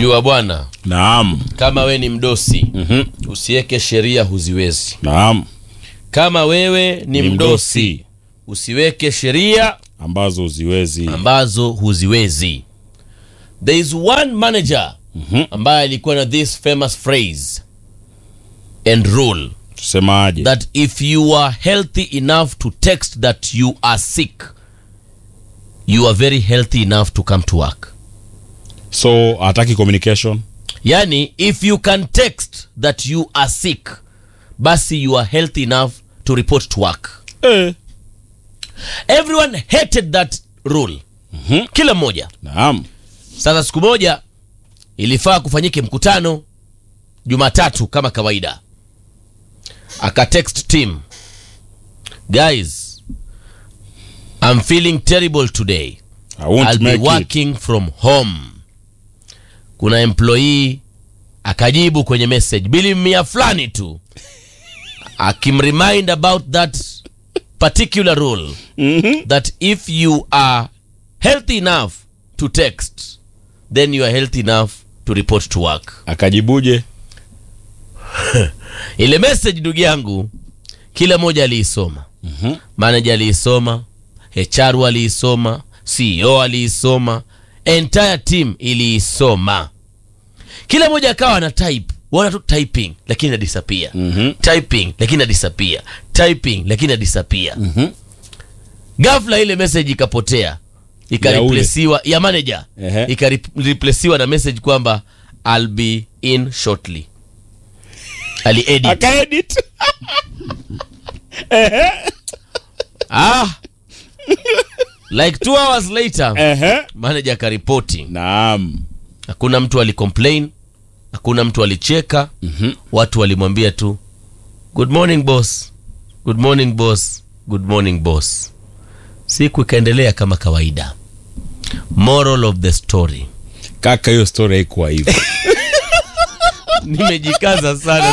wa bwana Naam. kama we ni mdosi Mhm. usiweke sheria huziwezi Naam. kama wewe ni, Ni mdosi, mdosi. usiweke sheria Ambazo uziwezi. ambazo huziwezi there is one manager Mhm. ambaye alikuwa na this famous phrase and rule Tusemaje? that if you are healthy enough to text that you are sick you are very healthy enough to come to work So hataki communication. yani if you can text that you are sick basi you are healthy enough to report to work Eh. everyone hated that rule Mhm. kila mmoja Naam. sasa siku moja ilifaa kufanyike mkutano jumatatu kama kawaida akatext team guys i'm feeling terrible today I won't I'll be make it. working from home kuna employee akajibu kwenye message bili mia fulani tu akimremind about that particular rule Mhm. that if you are healthy enough to text then you are healthy enough to report to work Akajibuje? ile message ndugu yangu kila mmoja aliisoma Mhm. manager aliisoma hr aliisoma ceo aliisoma entire team iliisoma kila mmoja akawa ana type wana tu typing lakini na disappear Mhm. typing lakini na disappear typing lakini na disappear Mhm. ghafla ile message ikapotea Ya ule. ikareplesiwa ya, manager Ehe. ikareplesiwa na message kwamba I'll be in shortly aliedit Akaedit. ah like two hours later Ehe. manager akaripoti Naam. hakuna mtu alicomplain hakuna mtu alicheka Mhm. watu walimwambia tu good morning boss good morning boss good morning boss siku ikaendelea kama kawaida moral of the story Kaka, hiyo story haikuwa hivyo. nimejikaza sana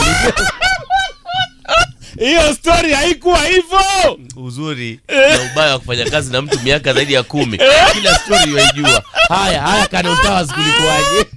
Hiyo story haikuwa hivyo. uzuri na ubaya wa kufanya kazi na mtu miaka zaidi ya kumi kila story waijua haya haya kanontawas kulikuwaje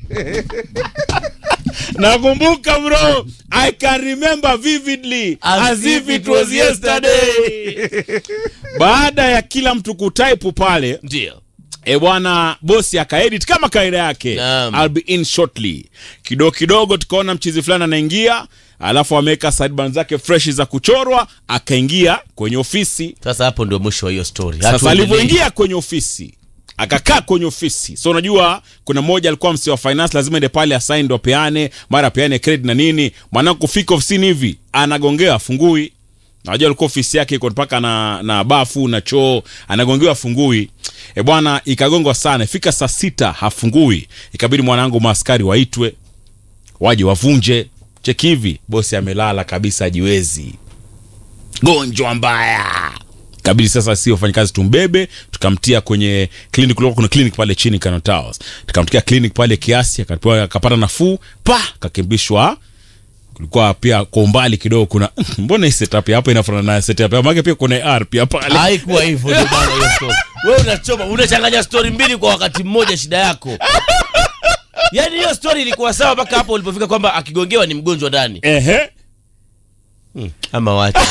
Nakumbuka bro. I can remember vividly as, if it was yesterday. Baada ya kila mtu kutype pale, ndio e bwana bosi akaedit kama kaida yake Naam. I'll be in shortly kidogo kidogo tukaona mchizi fulani anaingia alafu ameweka sideburn zake fresh za kuchorwa akaingia kwenye ofisi sasa hapo ndio mwisho wa hiyo story sasa Hatuendelei. alivyoingia kwenye ofisi akakaa kwenye ofisi so unajua kuna mmoja alikuwa msi wa finance lazima ende pale asign ndo apeane mara apeane credit na nini mwanangu kufika ofisini hivi anagongewa afungui najua alikuwa ofisi yake iko mpaka na, na bafu na choo anagongewa afungui e bwana ikagongwa sana ifika saa sita hafungui ikabidi mwanangu maaskari waitwe waje wavunje cheki hivi bosi amelala kabisa ajiwezi gonjwa mbaya kabidi sasa si wafanyakazi tumbebe tukamtia kwenye clinic kulikuwa kuna clinic pale chini Kano Towers tukamtia clinic pale kiasi akapewa akapata nafuu pa kakimbishwa kulikuwa pia kwa umbali kidogo kuna mbona hii setup ya hapa inafanana na setup ya maana pia kuna AR pia pale haikuwa hivyo ndio maana hiyo story wewe unachoma unachanganya story mbili kwa wakati mmoja shida yako yaani hiyo story ilikuwa sawa mpaka hapo ulipofika kwamba akigongewa ni mgonjwa ndani ehe hmm. ama wacha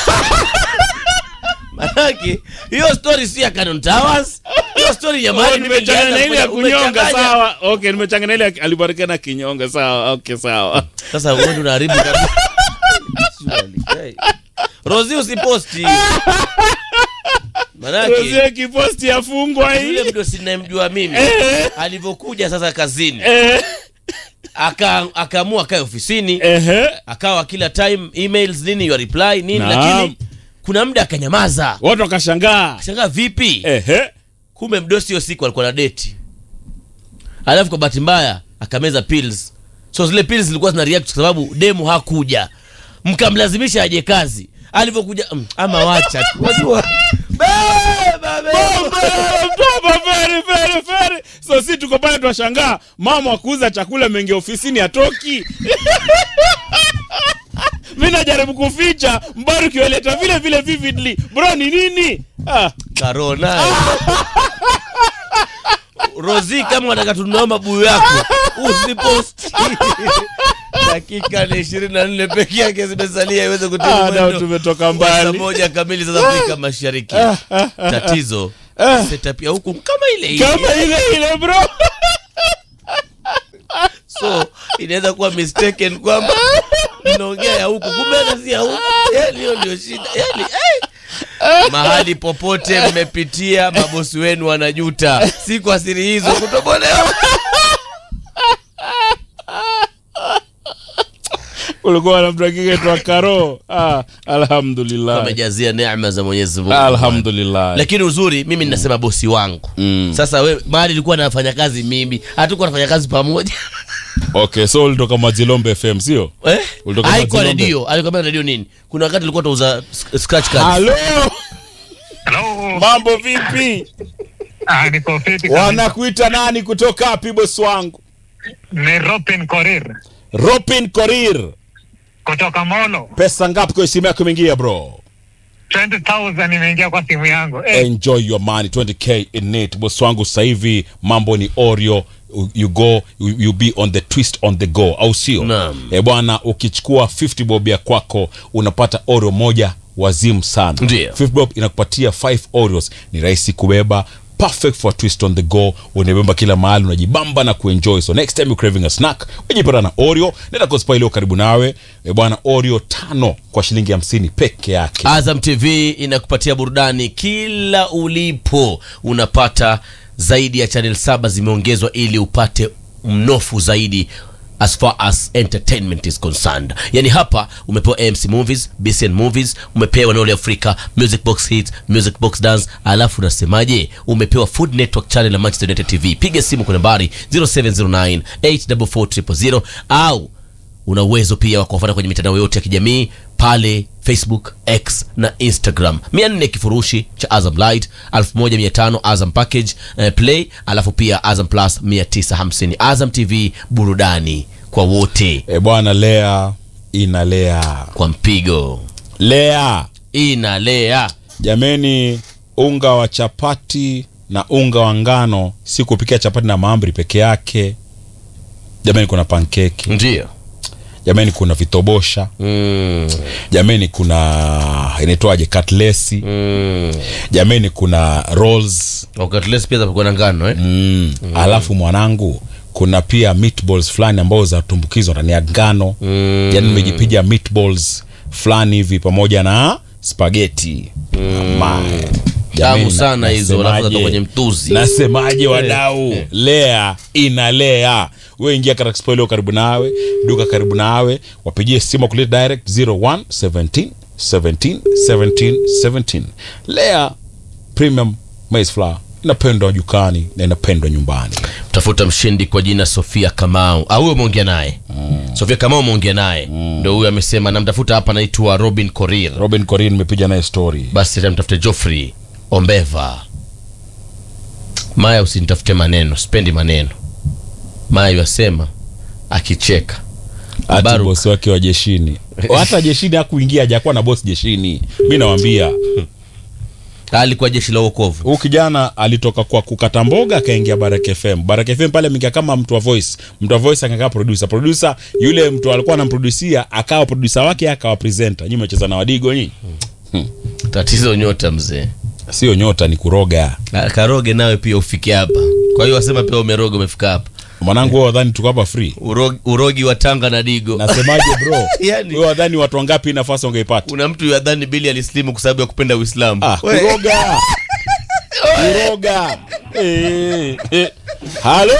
manake hiyo story si ya Canon Towers hiyo story ya Oh, mahali mimi nimechanganya na ile ya nilianza kufanya- kunyonga umechanganya. sawa okay nimechanganya na ile alibarakana kinyonga sawa okay sawa sasa wewe ndio unaharibu kabisa Surely, hey. Rozi usiposti manake Rosie kiposti afungwa yule hii mdo sinayemjua mimi Eh. alivyokuja sasa kazini Eh, aka akaamua kae ofisini ehe akawa kila time emails nini your reply nini Naam. lakini kuna muda akanyamaza watu wakashangaa shangaa vipi ehe kumbe mdosi hiyo siku alikuwa na deti alafu kwa bahati mbaya akameza pills so zile pills zilikuwa zina react kwa sababu demu hakuja mkamlazimisha aje kazi alivyokuja mm, ama wacha tu. unajua beba beba Baba, very, very, very. so si tuko pale twashangaa mama wakuuza chakula ameingia ofisini atoki mi najaribu kuficha mbaru kiwaleta vile vile vividly bro ni nini ah, karona rozi kama wataka tununua mabuyu yako usiposti dakika ni ishirini na nne peke yake zimesalia iweze kutimu Ah, nao mwendo tumetoka wa saa mbali moja kamili za Afrika Mashariki. Tatizo setup ya huku kama ile ile, kama ile ile bro so inaweza kuwa mistaken kwamba mnaongea ya huku, kumbe hata si ya huku. Yani hiyo ndio shida yani, eh. mahali popote mmepitia, mabosi wenu wanajuta, si kwa siri hizo kutobolewa. ulikuwa na mtu akiketwa karo ah, alhamdulillah Wamejazia neema za Mwenyezi Mungu. alhamdulillah lakini uzuri mimi ninasema bosi wangu Mm. sasa we mahali ilikuwa nafanya kazi mimi hatukuwa nafanya kazi pamoja okay so ulitoka mazilombe fm sio eh? Ulitoka haikuwa Mazilombe? redio alikwambia redio nini kuna wakati tulikuwa tunauza sk- scratch cards halo Hello. mambo vipi Ah, niko fiti kabisa. wanakuita nani kutoka wapi bosi wangu Ni Robin Korir ropin korir kutoka Molo. pesa ngapi kwa simu yako imeingia bro 20,000 imeingia kwa simu yangu. Eh, enjoy your money 20k in it bosi wangu sasa hivi mambo ni oreo you go you, you be on the twist on the go au sio Naam. e bwana ukichukua 50 bob ya kwako unapata oreo moja wazimu sana Ndio. 50 bob inakupatia 5 oreos ni rahisi kubeba perfect for a twist on the go unabeba kila mahali unajibamba na kuenjoy so next time you're craving a snack ujipata na oreo nenda kwa spa iliyo karibu nawe e bwana oreo tano kwa shilingi hamsini peke yake azam tv inakupatia burudani kila ulipo unapata zaidi ya channel saba zimeongezwa ili upate mnofu zaidi as far as entertainment is concerned yani hapa umepewa amc movies bcn movies umepewa nole africa music box hits music box dance alafu unasemaje umepewa food network channel ya manchester united tv piga simu kwa nambari 0709 844 au una uwezo pia wa kuwafuata kwenye mitandao yote ya kijamii pale facebook x na instagram 400 kifurushi cha azam light 1500 azam package eh, play alafu pia azam plus 950 azam tv burudani kwa wote e bwana lea inalea kwa mpigo lea inalea jameni unga wa chapati na unga wa ngano si kupikia chapati na maambri peke yake jameni kuna pankeki ndio jameni kuna vitobosha mm, jameni kuna inaitwaje katlesi mm. jameni kuna rolls wakati lesi pia zapokuwa na ngano eh? mm. alafu mwanangu kuna pia meatballs fulani ambazo zatumbukizwa ndani ya ngano Mm. yani nimejipiga meatballs fulani hivi pamoja na spageti mm. Tamu sana hizo, alafu zatoka kwenye mtuzi. nasemaje wadau lea inalea we ingia katika expo iliyo karibu nawe duka karibu nawe wapigie simu kuleta direct 01 17 17 17 17 lea premium maize flour inapendwa dukani na inapendwa nyumbani tafuta mshindi kwa jina sofia kamau au huyo umeongea naye sofia kamau umeongea naye ndo huyo amesema namtafuta hapa anaitwa robin korir robin corin nimepiga naye story basi tamtafute joffrey ombeva maya usinitafute maneno sipendi maneno maya yasema akicheka hati Baruk. bosi wake wa jeshini hata jeshini hakuingia hajakuwa na bosi jeshini mi nawambia alikuwa jeshi la uokovu huu kijana alitoka kwa kukata mboga akaingia Baraka FM. Baraka FM pale mingia kama mtu wa voice, mtu wa voice akakaa producer, producer yule mtu alikuwa anamproducia akawa producer wake akawa presenter. Nyinyi mmecheza na wadigo nyinyi, tatizo nyota mzee sio nyota, ni kuroga. Na karoge nawe pia ufike hapa kwa hiyo wasema pia umeroga umefika hapa Mwanangu wewe wadhani tuko hapa free? urogi, urogi wa tanga na digo Nasemaje bro? Yani- Wewe wadhani watu wangapi hii nafasi wangeipata? kuna mtu yadhani bili alislimu kwa sababu ya kupenda uislamu Ah, We- kuroga. kuroga. Eh, eh. Halo.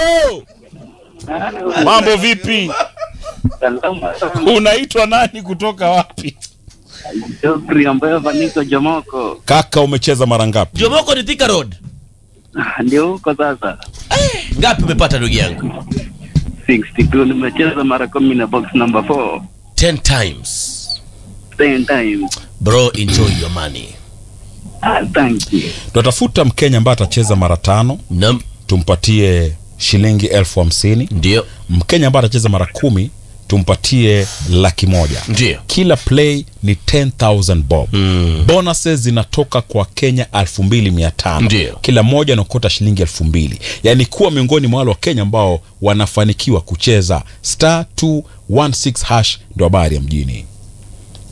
Mambo vipi? Salama. Unaitwa nani kutoka wapi? Jofri ambayo vaniko Jomoko Kaka umecheza mara ngapi? jomoko ni thika road ndio huko sasa. ngapi umepata ndugu yangu 62 nimecheza mara kumi na box number 4 10 times 10 times. bro enjoy your money Ah, thank you. tunatafuta mkenya ambaye atacheza mara tano nam tumpatie shilingi elfu hamsini ndio mkenya ambaye atacheza mara kumi tumpatie laki moja Ndio. kila play ni 10000 bob mm. bonuses zinatoka kwa kenya 2500 Ndio. kila mmoja anaokota shilingi 2000 yaani kuwa miongoni mwa wale wa kenya ambao wanafanikiwa kucheza star 216 hash ndo habari ya mjini